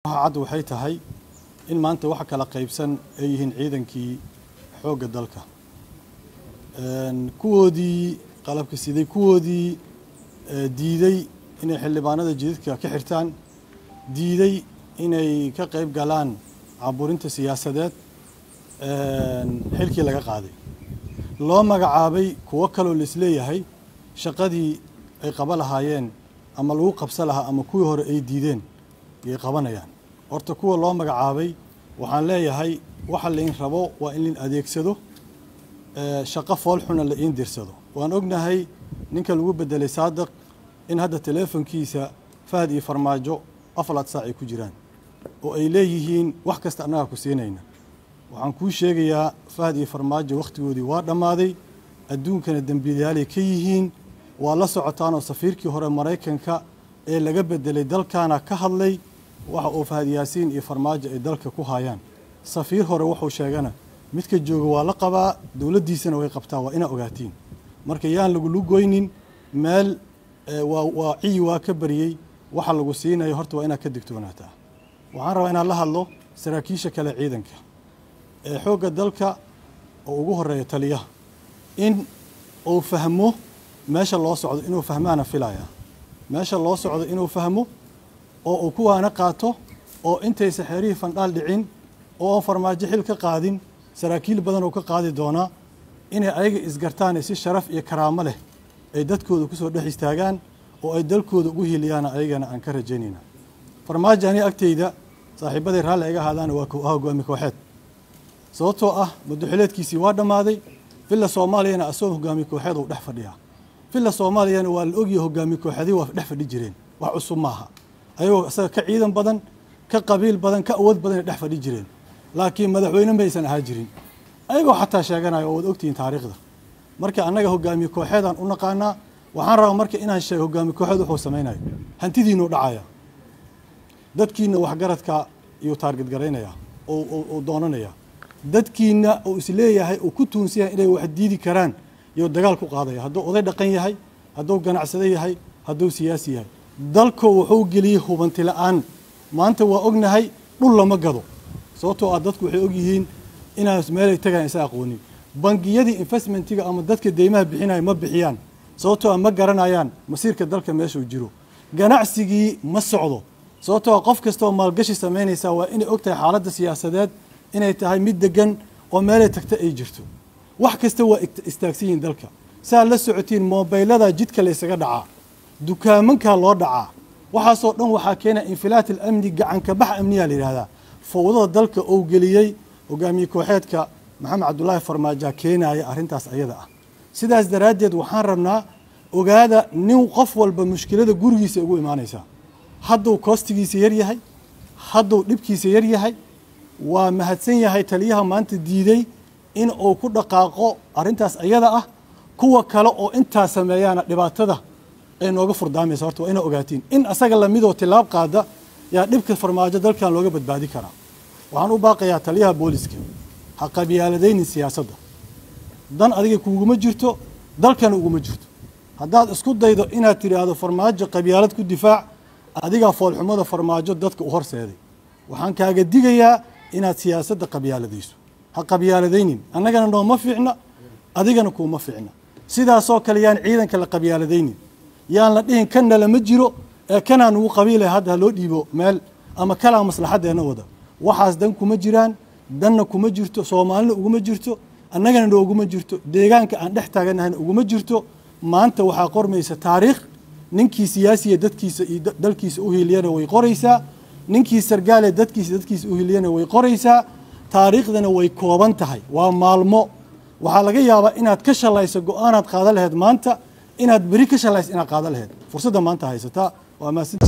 cad waxay tahay in maanta waxa kala qaybsan ay yihiin ciidankii xoogga dalka kuwoodii qalabka siday kuwoodii diiday inay xildhibaanada jidadka ka xirtaan diiday inay ka qayb galaan caburinta siyaasadeed xilkii laga qaaday loo magacaabay kuwo kaloo laisleeyahay shaqadii ay qaba lahaayeen ama lagu qabsa lahaa ama kuwii hore ay diideen yay qabanayaan horta kuwa loo magacaabay waxaan leeyahay waxa lain rabo waa in lain adeegsado shaqo foolxuna la iin dirsado waan ognahay ninka lagu bedelay saadiq in hadda teleefonkiisa fahad iyo farmaajo afalaad saac ay ku jiraan oo ay leeyihiin wax kasta annagaa ku siinayna waxaan kuu sheegayaa fahad iyo farmaajo wakhtigoodii waa dhammaaday adduunkana dembiyaalay ka yihiin waa la socotaanoo safiirkii hore maraykanka ee laga bedelay dalkaana ka hadlay waxa uu fahad yaasiin iyo farmaajo ay dalka ku haayaan safiir hore wuxuu sheegana midka jooga waa la qabaa dowladdiisana way qabtaa waa inaa ogaatiin marka yaan lagulu goynin meel waa ciyi waa ka bariyey waxa lagu siinayo horta waa inaad ka digtoonaataa waxaan rabaa inaad la hadlo saraakiisha kale ciidanka ee xoogga dalka oo ugu horeeya taliyaha in uu fahmo meesha loo socdo inuu fahmaana filaya meesha loo socdo inuu fahmo oo uu kuwaana qaato oo intaysa xeerihii fandhaal dhicin oo aan farmaajo xil ka qaadin saraakiil badan oo ka qaadi doonaa inay ayaga isgartaane si sharaf iyo karaamo leh ay dadkooda kusoo dhex istaagaan oo ay dalkooda ugu hiliyaana ayagana aan ka rajaynayna farmaajo aniga agteyda saaxiibaday raalli iga ahaadaana waa kow ah hogaami kooxeed sababtoo ah madaxileedkiisii waa dhammaaday villa soomaaliyana asagoo hogaami kooxeed uu dhex fadhiyaa villa soomaaliyana waa la ogyahay hogaami kooxeedii waa dhex fadhi jireen wax cusub maaha ayagoo isaga ka ciidan badan ka qabiil badan ka awood badan ay dhex fadhi jireen laakiin madaxweyne maysan ahaa jirin ayagoo xataa sheeganayo oo waad ogtihiin taariikhda marka annaga hogaamiye kooxeedaan u naqaanaa waxaan rabaa marka inaan sheego hogaami kooxeed wuxuu samaynayo hantidiinuu dhacaya dadkiina waxgaradka iyuu taarged garaynaya oo doonanaya dadkiina uu isleeyahay uu ku tuunsan yahay inay wax diidi karaan iyuu dagaal ku qaadaya hadduu oday dhaqan yahay hadduu ganacsado yahay hadduu siyaasi yahay dalku wuxuu geliyey hubanti la-aan maanta waa ognahay dhul lama gado sababtoo ah dadku waxay ogyihiin inaan meelay tagaan isa aqoonin bangiyadii investmentiga ama dadka deymaha bixinaya ma bixiyaan sababtoo ah ma garanayaan masiirka dalka meeshuu jiro ganacsigii ma socdo sababtoo ah qof kastaoo maalgashi samaynaysaa waa inay og tahay xaaladda siyaasadeed inay tahay mid degan oo meelay tagta ay jirto wax kasta waa istaagsan yihiin dalka saa la socotiin mobaylada jidka laysaga dhacaa dukaamankaa loo dhacaa waxaasoo dhan waxaa keena infilaat alamni gacanka bax amniyaa la yidhahdaa fowdada dalka ou geliyey hogaamiye kooxeedka maxamed cabdulaahi farmaaja keenaya arrintaas ayada ah sidaas daraaddeed waxaan rabnaa ogaada nin qof walba mushkilada gurigiisa ugu imaanaysaa hadduu koostigiisa yar yahay hadduu dhibkiisa yar yahay waa mahadsan yahay taliyaha maanta diiday in uu ku dhaqaaqo arrintaas ayada ah kuwa kale oo intaa sameeyaana dhibaatada ay nooga furdaamaysa horta waa ina ogaatiin in asaga lamidoo tilaab qaada yaa dhibka farmaajo dalkan looga badbaadi karaa waxaan u baaqayaa taliyaha booliska ha qabyaaladaynin siyaasadda dan adiga kuuguma jirto dalkana uguma jirto haddaad isku daydo inaad tidhaahdo farmaajo qabyaalad ku difaac adigaa foolxumada farmaajo dadka u horseeday waxaan kaaga digayaa inaad siyaasadda qabyaaladayso ha qabyaaladaynin annagana nooma fiicna adigana kuuma fiicna sidaasoo kale yaan ciidanka la qabyaaladaynin yaan la dhihin kanna lama jiro ee kanaa nugu qabiilaya hadda ha loo dhiibo meel ama kalaa maslaxaddeenna wada waxaas dan kuma jiraan danna kuma jirto soomaalina uguma jirto annagana nooguma jirto deegaanka aan dhex taaganahayna uguma jirto maanta waxaa qormaysa taariikh ninkii siyaasiya dadkiisa iyo dalkiisa u hiiliyana way qoraysaa ninkii sargaale dadkiisa dadkiisa u hiiliyana way qoraysaa taariikhdana way kooban tahay waa maalmo waxaa laga yaabaa inaad ka shalayso go-aanaad qaada laheyd maanta inaad beri ka shalayso inaad qaada laheyd fursadda maanta haysataa waa mahadsan